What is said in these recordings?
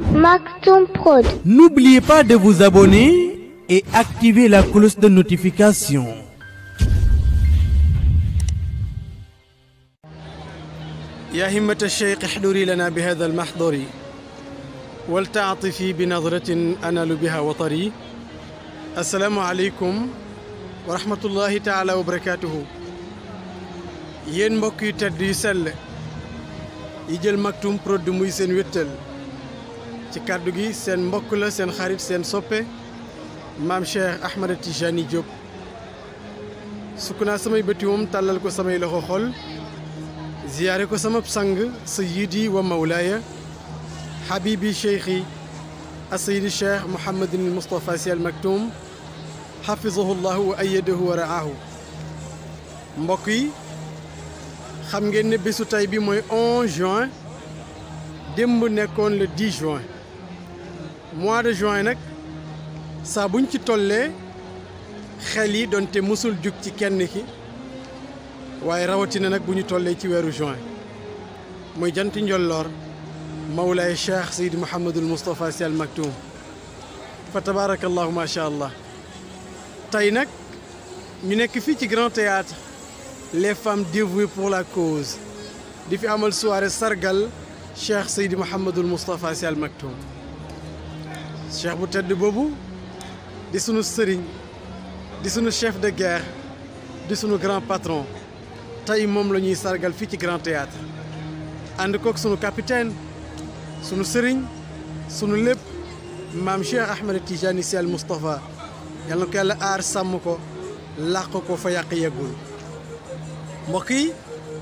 Maktoum Prod. N'oubliez pas de vous abonner et activer la cloche de notification. يا همة الشيخ احضري لنا بهذا المحضر ولتعطفي بنظرة أنال بها وطري السلام عليكم ورحمة الله تعالى وبركاته yéen mbokk yu tedd yu sell yi jël Maktoum Prod muy seen wéttal ci kàddu gi seen mbokk la seen xarit seen soppe maam Cheikh Ahmed Tijani Diop sukk naa samay bëti moom tàllal ko samay loxo xol ziyaare ko sama sang sayidi wa mawlaaya habibi cheikhi asayidi cheikh Mouhamadin Moustapha Sy Al Maktoum xafizahu llahu wa ayadahu wa raahu mbokk yi xam ngeen ne bésu tey bi mooy 11 juin démb nekkoon le 10 juin mois de juin nag saa buñ ci tollee xel yi doonte mësul jug ci kenn ki waaye rawatina nag bu ñu tollee ci weeru juin muy janti njolloor mawlaay cheikh Seydi Mouhamadul Moustapha Sy Al Maktoum fa tabaarakallahu macha allah tey nag ñu nekk fii ci grand théâtre les femmes dévouées pour la cause di fi amal soirée sargal cheikh Seydi Mouhamadul Moustapha Sy Al Maktoum cheikh bu tedd boobu di sunu sëriñ di sunu chef de guerre di sunu grand patron tey moom la ñuy sargal fii ci grand théâtre ànd kook sunu capitaine sunu sëriñ sunu lépp maam cheikh Ahmed Tijani Sy Al Moustapha yal na ko yàlla aar sàmm ko làq ko fa yàq yeggul mbokk yi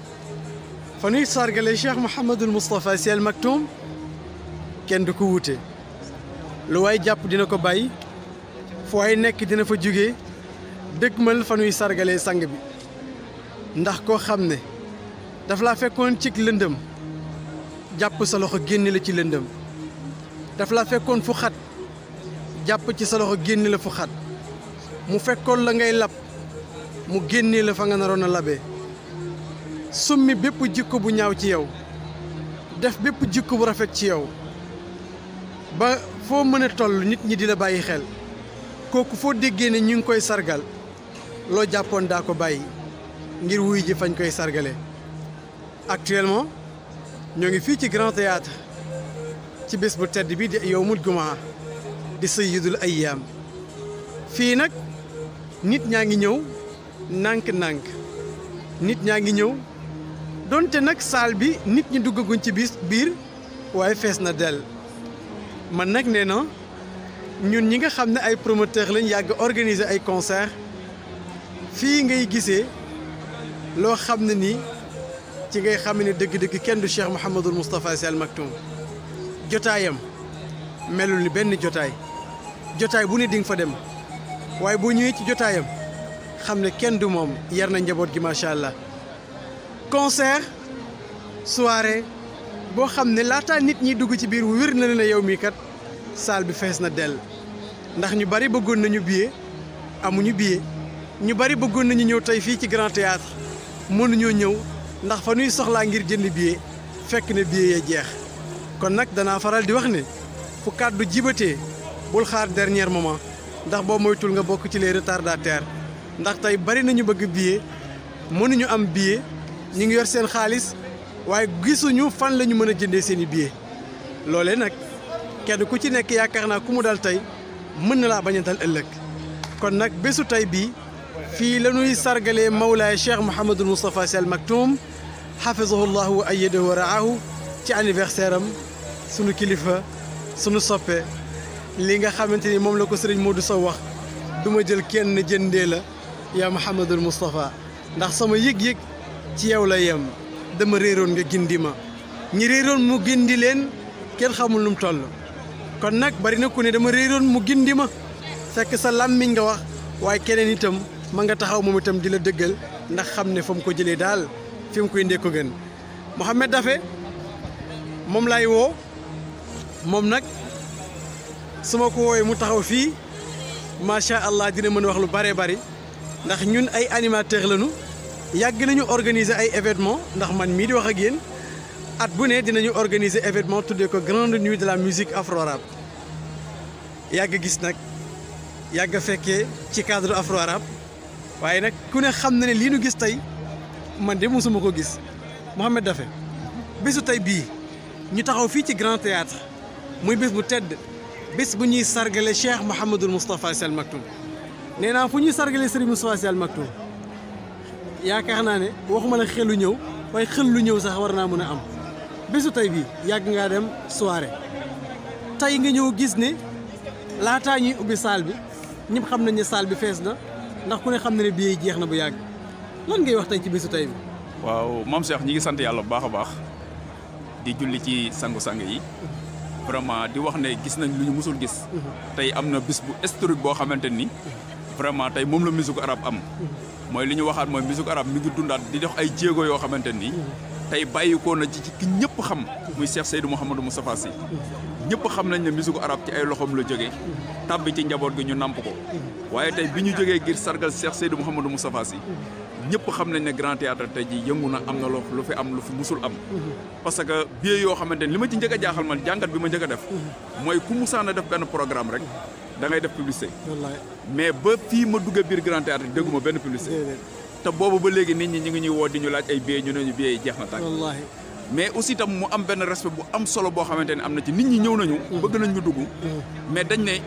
fa nuy sargale cheikh Mouhamadul Moustapha Sy Al Maktoum kenn du ko wuute lu waay jàpp dina ko bàyyi fu waay nekk dina fa jóge dëgmal fa nuy sargalee sang bi ndax koo xam ne daf laa fekkoon cig lëndëm jàpp sa loxo génne la ci lëndëm daf laa fekkoon fu xat jàpp ci sa loxo génne la fu xat mu fekkoon la ngay lab mu génne la fa nga naroon a labee summi bépp jikko bu ñaaw ci yow def bépp jikko bu rafet ci yow ba foo mën a toll nit ñi di la bàyyi xel kooku foo déggee ne ñu ngi koy sargal loo jàppoon daa ko bàyyi ngir wuy ji fañ koy sargale actuellement ñoo ngi fii ci grand théâtre ci bés bu tedd bi di yowmul jumaa di sayyidul ayyaam fii nag nit ñaa ngi ñëw nànk-nànk nit ñaa ngi ñëw donte nag saal bi nit ñi duggaguñ ci bis biir waaye fees na dell man nag nee na ñun ñi nga xam ne ay promoteur lañ yàgg organiser ay concert fii ngay gisee loo xam ne nii ci ngay xam ne dëgg-dëgg kenn du Cheikh Mouhamadul Moustapha Sy Al Maktoum jotaayam melul ni benn jotaay jotaay bu ne di nga fa dem waaye boo ñëwee ci jotaayam xam ne kenn du moom yar na njaboot gi macha allah concert soirée boo xam ne laataa nit ñi dugg ci biir wér na ne yow mii kat salle bi fees na dell ndax ñu bari bëggoon nañu billet amuñu billet ñu bari bëggoon nañu ñëw tey fii ci grand théâtre mënuñoo ñëw ndax fa nuy soxlaa ngir jënd billet fekk na billet yee jeex kon nag danaa faral di wax ne fu kàddu jibatee bul xaar dernier moment ndax boo moytul nga bokk ci les retardataires ndax tey bari nañu bëgg billet mënuñu am billet ñu ngi yor seen xaalis waaye gisuñu fan la ñu mën a jëndee seen i billet loolee nag kenn ku ci nekk yaakaar naa ku mu dal tey mën na laa bañ a dal ëllëg kon nag bésu tey bii fii la ñuy sargalee Mawlaay Cheikh Mouhamadul Moustapha Sy Al Maktoum xafizahu llahu wa ayyadahu wa raahu ci anniversaire am sunu kilifa sunu soppe li nga xamante ni moom la ko sëriñ Modou Sow wax du ma jël kenn jëndee la yaa Mouhamadul Moustapha ndax sama yëg-yëg ci yow la yem dama réeroon nga gindi ma ñi réeroon mu gindi leen kenn xamul nu mu toll kon nag bari na ku ne dama réeroon mu gindi ma fekk sa làmmiñ nga wax waaye keneen itam ma nga taxaw moom itam di la dëggal ndax xam ne fa mu ko jëlee daal fi mu koy indee ko gën Mouhamed Dafe moom laay woo moom nag su ma ko woowee mu taxaw fii macha allah dina mën a wax lu bare bari ndax ñun ay animateur lañu yàgg nañu organiser ay événement ndax man mii di wax ak yéen at bu ne dinañu organiser événement tuddee ko grande nuit de la musique afro-arabe yàgg gis nag yàgg fekkee ci cadre afro-arabe waaye nag ku ne xam na ne lii nu gis tey man de mosuma ko gis Mouhamed Daffé bésu tey bii ñu taxaw fii ci Grand Théâtre muy bés bu tedd bés bu ñuy sargale Cheikh Mouhamadul Moustapha Sy Al Maktoum nee naa fu ñuy sargale Serigne Moustapha Sy Al Maktoum yaakaar naa ne waxuma la xelu ñëw waaye xel lu ñëw sax war naa mën a am bésu tey bii yàgg ngaa dem soirée tey nga ñëw gis ne laataa ñuy ubbi salle bi ñëpp xam nañ ne salle bi fees na ndax ku ne xam na ne billet yi jeex na bu yàgg lan ngay wax tey ci bésu tey bi. waaw maam Cheikh ñi ngi sant yàlla bu baax a baax di julli ci sangu-sang yi vraiment di wax ne gis nañ lu ñu musul gis tey am na bis bu historique boo xamante ni vraiment tey moom la musique arabe am mooy li ñu waxaat mooy musique arabe mi ngi dundaat di dox ay jéego yoo xamante ni tey bàyyikoo na ci ci ki ñëpp xam muy Cheikh Seydou Mouhamadou Moustapha Sy ñëpp xam nañ ne musique arabe ci ay loxoom la jógee tàbbi ci njaboot gi ñu namp ko waaye tey bi ñu jógee ngir sargal Cheikh Seydou Mouhamadou Moustapha Sy ñëpp xam nañ ne grand théâtre tey jii yëngu na am na lu lu fi am lu fi musul am parce que billet yoo xamante ni li ma ci njëkk a jaaxal man jàngat bi ma njëkk a def mooy ku musaana def benn programme rek da ngay def publicité wallaay mais ba fii ma duggee biir grand théâtre dégguma benn publicité te boobu ba léegi nit ñi ñu ngi ñuy woo di ñu laaj ay billets ñu ne ñu billets yi jeex na tàkk wallaahi mais aussi tam mu am benn respect bu am solo boo xamante ne am na ci nit ñi ñëw nañu bëgg nañ ñu dugg mais dañ ne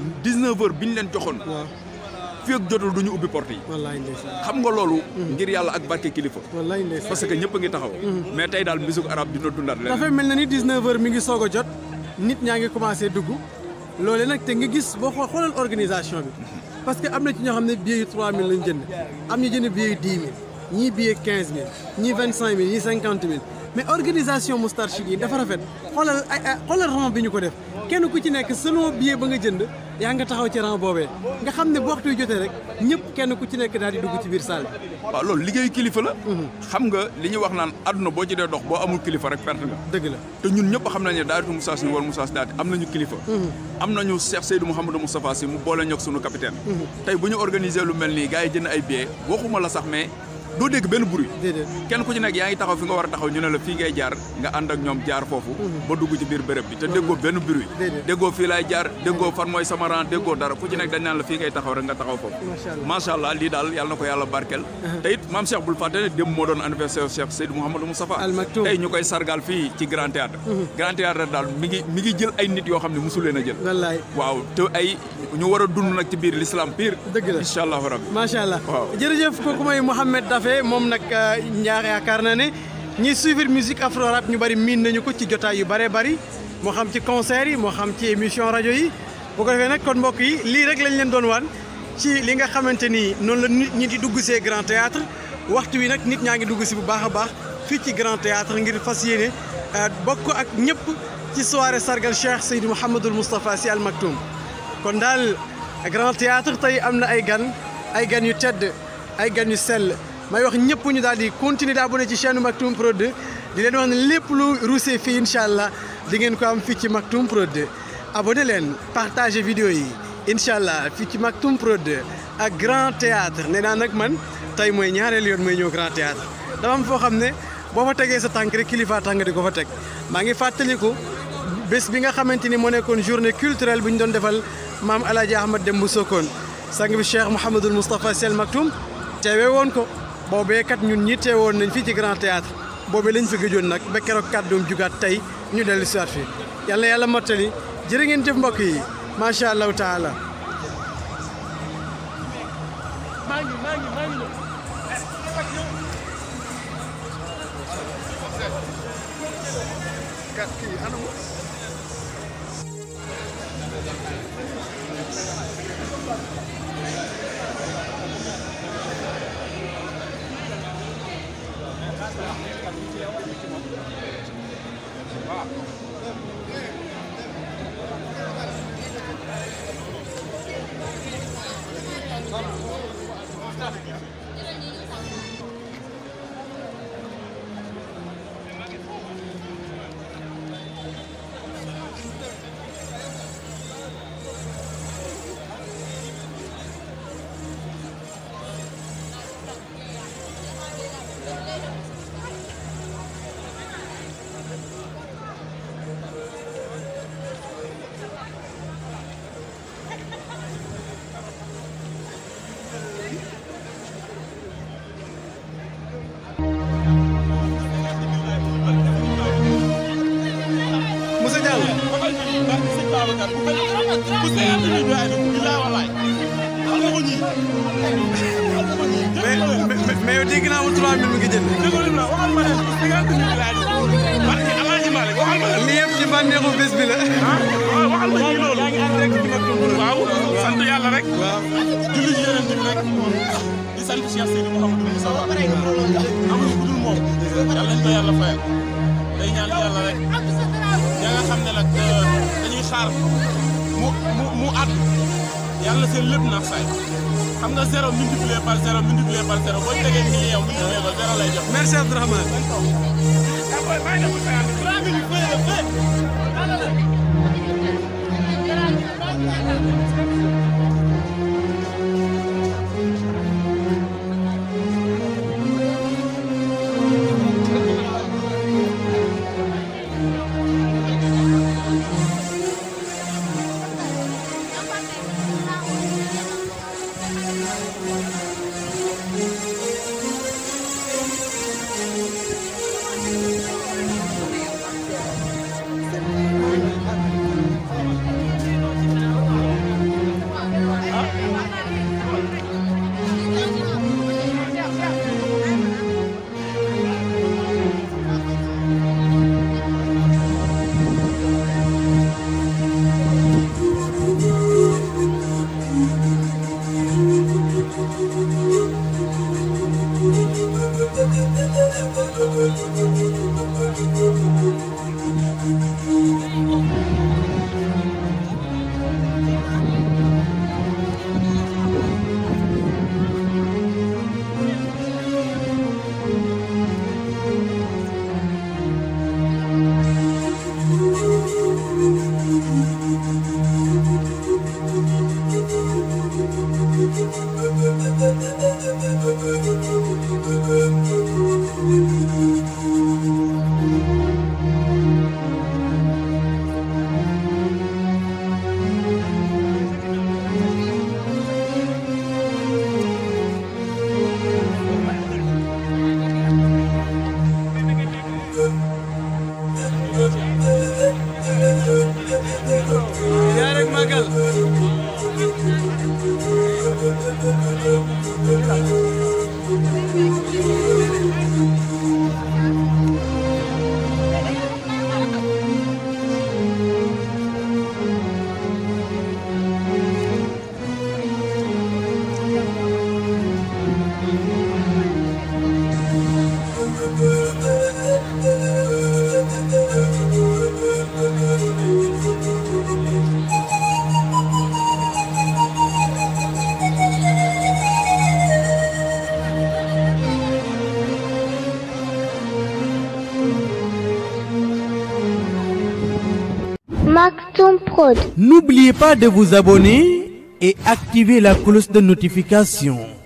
19 heures bi ñu leen joxoon waaw fii ak jotul du ñu ubbi porte yi wallaahi ndeysaan xam nga loolu ngir yàlla ak barke kilifa wallaahi ndeysaan parce que ñëpp a ngi taxaw mais tey daal musique arabe dina dundaat leen dafay mel na ni 19 heures mi ngi soog a jot nit ñaa ngi commencé dugg loole nag te nga gis boo xoo xoolal organisation bi parce que am na ci ñoo xam ne billet yu 3000 lañ jënd am ñu jënd billet yu 10 000 ñii billet 15000 ñii 25000 ñii 50000 mais organisation Moustarchidine yi dafa rafet xoolal ay ay xoolal rang bi ñu ko def kenn ku ci nekk selon billet ba nga jënd yaa nga taxaw ci rang boobee nga xam ne bu waxtu yu jotee rek ñëpp kenn ku ci nekk daal di dugg ci biir salle bi. waaw loolu liggéeyu kilifa la xam nga li ñuy wax naan àdduna boo ci dee dox boo amul kilifa rek perte nga dëgg la te ñun ñëpp xam nañ ne daayatu Moussa Sy wala Moussa Sy daati am nañu kilifa am nañu Cheikh Seydou Mouhamadou Moustapha Sy mu boole ñoog sunu capitaine tey bu ñu organiser lu mel nii gars yi jënd ay billets waxuma la sax mais doo dégg benn bruit déedéet. kenn ku ci nekk yaa ngi taxaw fi nga war a taxaw ñu ne la fii ngay jaar nga ànd ak ñoom jaar foofu ba dugg ci biir béréb bi te déggoo benn bruit Déedéet. déggoo fii laay jaar déggoo fan mooy sama rang déggoo dara ku ci nekk dañ naan la fii ngay taxaw rek nga taxaw foofu Macha Allah. macha allah lii daal yàlla na ko yàlla barkeel te it maam Cheikh bul fàtte ne démb moo doon anniversaire Cheikh Seydou Mouhamadou Moustapha Al Maktoum. tey ñu koy sargal fii ci Grand Théâtre Grand Théâtre daal mi ngi mi ngi jël ay nit yoo xam ne mosu leen a jël wallaay waaw te ay ñu war a dund nag ci biir l'islam pire Dëgg la. incha allahu rabbi macha allah Waaw. jërëjëf kooku mooy Mouhamed Daffé moom nag ñaar yaakaar na ne ñiy suivre musique afro rap ñu bari miin nañu ko ci jotaay yu bëree bëri moo xam ci concert yi moo xam ci émission rajo yi bu ko defee nag kon mbokk yi lii rek lañ leen doon wan ci li nga xamante ni noonu la nit ñi di dugg see Grand Théâtre waxtu wi nag nit ñaa ngi dugg si bu baax a baax fii ci Grand Théâtre ngir fas yéene euh, bokk ak ñëpp ci soirée sargal Cheikh Seydou Mouhamadul Moustapha Sy Al Maktoum kon daal Grand Théâtre tey am na ay gan ay gan yu tedd ay gan yu sell may wax ñëpp ñu daal di continuer di abonné ci chaîne Maktoum Prod di leen wax ne lépp lu ruusee fii incha allah di ngeen ko am fii ci Maktoum Prod abonné leen partagé vidéo yi incha allah fii ci Maktoum Prod ak Grand Théâtre nee naa nag man tey mooy ñaareel yoon mooy ñëw Grand Théâtre dafa am foo xam ne boo fa tegee sa tànk rek kilifa tànk di ko fa teg maa ngi fàttaliku bés bi nga xamante ni moo nekkoon journée culturelle bi ñu doon defal maam El Hadj Ahmad Demba Sokone sang bi Cheikh Mouhamadul Moustapha Sy Al Maktoum teewee woon ko boobee kat ñun ñi teewoon nañ fii ci Grand Théâtre boobee lañ fi gëjoon nag ba keroog kàddoom jugaat tey ñu dellu si waat fi yàlla yàlla mottali jërë ngeen jëf mbokk yi macha allahu taala. maa ngi maa ngi maa ngi sëñ Babacar bu ko bu sëñ bi ñu doy bi la walaay xam nga ko ñii mais mais mais yow dégg naa mu 3000 mi ngi jënd. dégg nga li mu la waxal ma leen cinquante mille laay def parce que Alaaji Malick waxal ma leen lii yëpp ci bànneexu bés bi la. ah waxal ma ñii loolu yaa ngi ànd rek ci mag waaw sant yàlla rek waaw. julli ci yeneen bi rek di sant Cheikh Seydou Mouhamadou Moussa Wa amuñu ku dul moom yàlla nañ ko yàlla fayal day ñaan yàlla rek ña nga xam ne nag dañuy xaar mu mu mu àdd yàlla seen lépp naax saay xam nga zéro multiplié par zéro multiplié par zéro boo tegee nii yow multiplié ko zéro lay jox. merci Abdourahmane. yaa rek magal. Maxton Prod. N'oubliez pas de vous abonner et activer la cloche de notification.